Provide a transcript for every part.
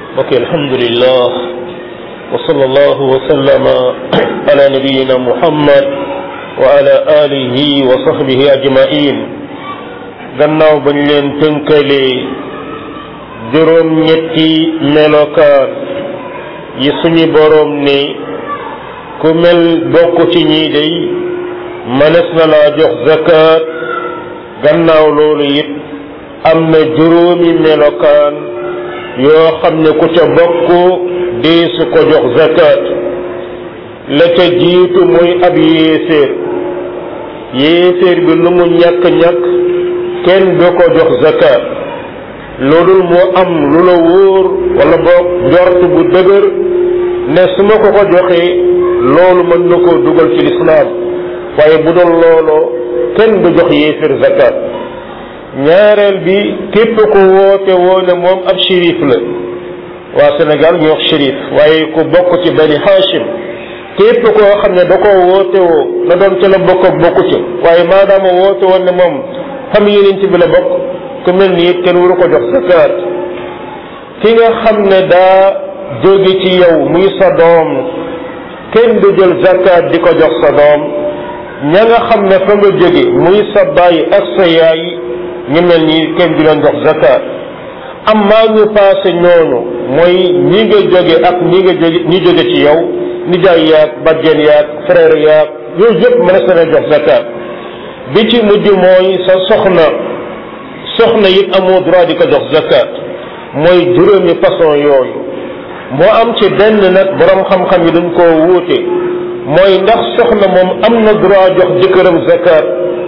ok alhamdulillah wa sallallahu wa sallama ala nabiyina muhammad wa ala alihi wa sahbihi ajmain gannaaw bañ leen tënkalee juróom ñetti melokaan yi suñu boroom ne ku mel bokk ci ñii day mënees na laa jox zakat gannaaw loolu it am na juróomi melokaan yoo xam ne ku ca bokk deesu ko jox zakat la ca jiitu mooy ab yéeféer yéeféer bi lu mu ñàkk-ñàkk kenn du ko jox zakat loolul moo am lu la wóor wala boog njort bu dëgër ne su ma ko ko joxee loolu mën na koo dugal ci lislaam waaye bu doon looloo kenn du jox yéeféer zakat ñaareel bi képp ko woote woo ne moom ab shérif la waa Sénégal ñu wax shérif waaye ku bokk ci bani Hachim képp koo xam ne da koo woote woo na doon ca la bokk ak bokku ca waaye maadaama woote woon ne moom famille yeneen ci bi la bokk ku mel ni it kenn waru ko jox zakat ki nga xam ne daa jóge ci yow muy sa doom kenn du jël zakat di ko jox sa doom ña nga xam ne fa nga jóge muy sa baay ak sa yaay ñu mel ni kenn du leen jox zakat am maa ñu passé ñooñu mooy ñi nga jóge ak ñi nga jóge ñi jóge ci yow nijaay yaag bajjen yaag frère yaag yooyu yëpp mën na jox zakat bi ci mujj mooy sa soxna soxna it amoo droit di ko jox zakat mooy juróomi façon yooyu moo am ci benn nag borom xam-xam yi dañ koo wuute mooy ndax soxna moom am na droit jox jëkkëram zakat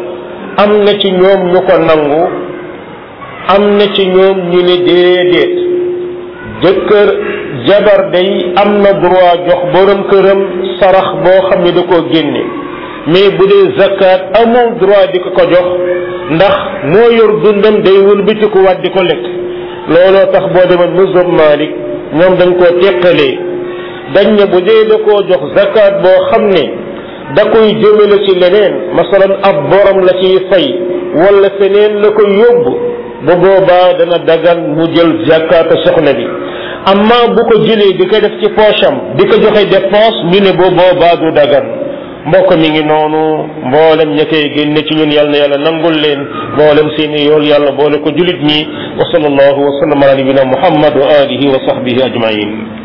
am na ci ñoom ñu ko nangu am na ci ñoom ñu ne déedéet jëkkër jabar day am na droit jox borom këram sarax boo xam ne da koo génne mais bu dee zakat amul droit di ko ko jox ndax moo yor dundam day wëlbatiku waat di ko lekk looloo tax boo demoon mazhab Malik ñoom dañ koo teqalee dañ ne bu dee da koo jox zakat boo xam ne da koy jëmale ci leneen masalan ab borom la ciy fay wala feneen la koy yóbbu bu boobaa dana dagan mu jël zakata soxna bi amma bu ko jëlee di ko def ci poosam di ko joxe dépense ñu ne bu boobaa du dagan mbokk mi ngi noonu mboolem ña koy génne ci ñun yàlla na yàlla nangul leen mboolem seeni yool yàlla boole ko julit ñi wa sallallahu wa sallam ala nabina muhammad wa alihi wa sahbihi ajmain